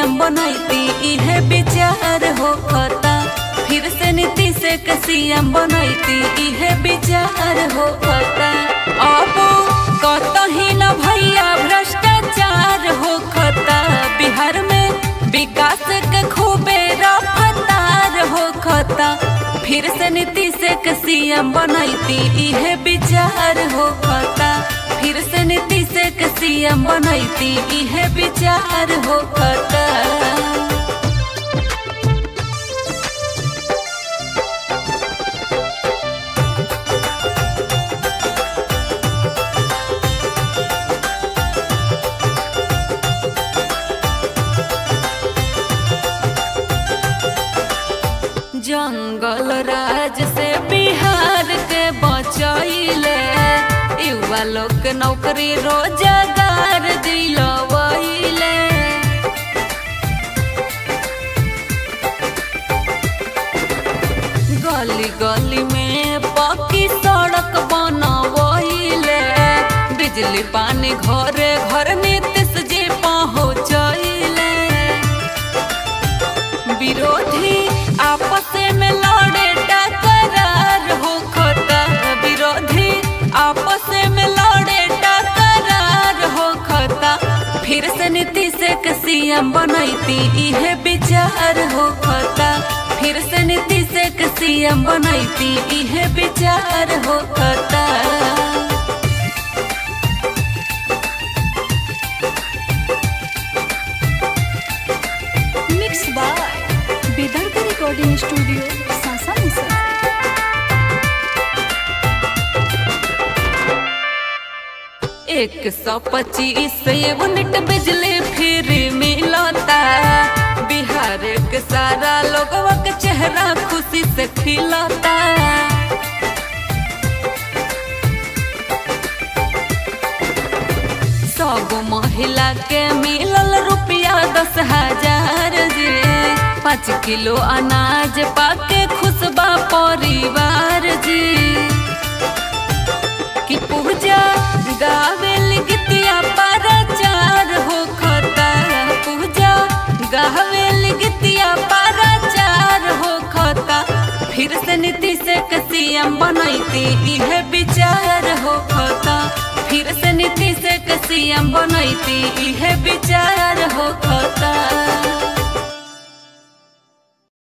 CM बनैती इहे विचार होखता फिर से नीतीश के सीएम बनैती इहे विचार होखता अब कतही न भैया भ्रष्टाचार होखता बिहार में विकास के खूबे रफ्तार होखता फिर से नीतीश के सीएम बनैती इहे विचार होखता फिर से नीतीश के सीएम बनैती इहे विचार होखता जंगल राज से बिहार के बचैले युवा लोग के नौकरी रोजगार दिलवैले गली गली में पक्की सड़क बनवैले बिजली पानी घरे घर नीतीश जी पहुँचैले विरोधी आपस में लड़े टकरार होखता विरोधी आपस में लड़े टकरार होखता फिर से नीतीश के सीएम बनैती इहे विचार होखता फिर से नीतीश के सीएम बनैती इहे विचार होखता mix by Vidarbha recording studio Sasamusa एक सौ पच्चीस यूनिट बिजली फ्री मिलता बिहार के सारा लोगवा के चेहरा खुशी से खिलता सब महिला के मिलल रुपया दस हजार जी पाँच किलो अनाज पाके खुशबा परिवार जी कि पूजा गावेल गीतिया पाराचार होखता पूजा गावेल गीतिया पाराचार होखता फिर से नीतीश के सीएम बनैती इहे विचार होखता फिर से नीतीश के सीएम बनैती इहे विचार होखता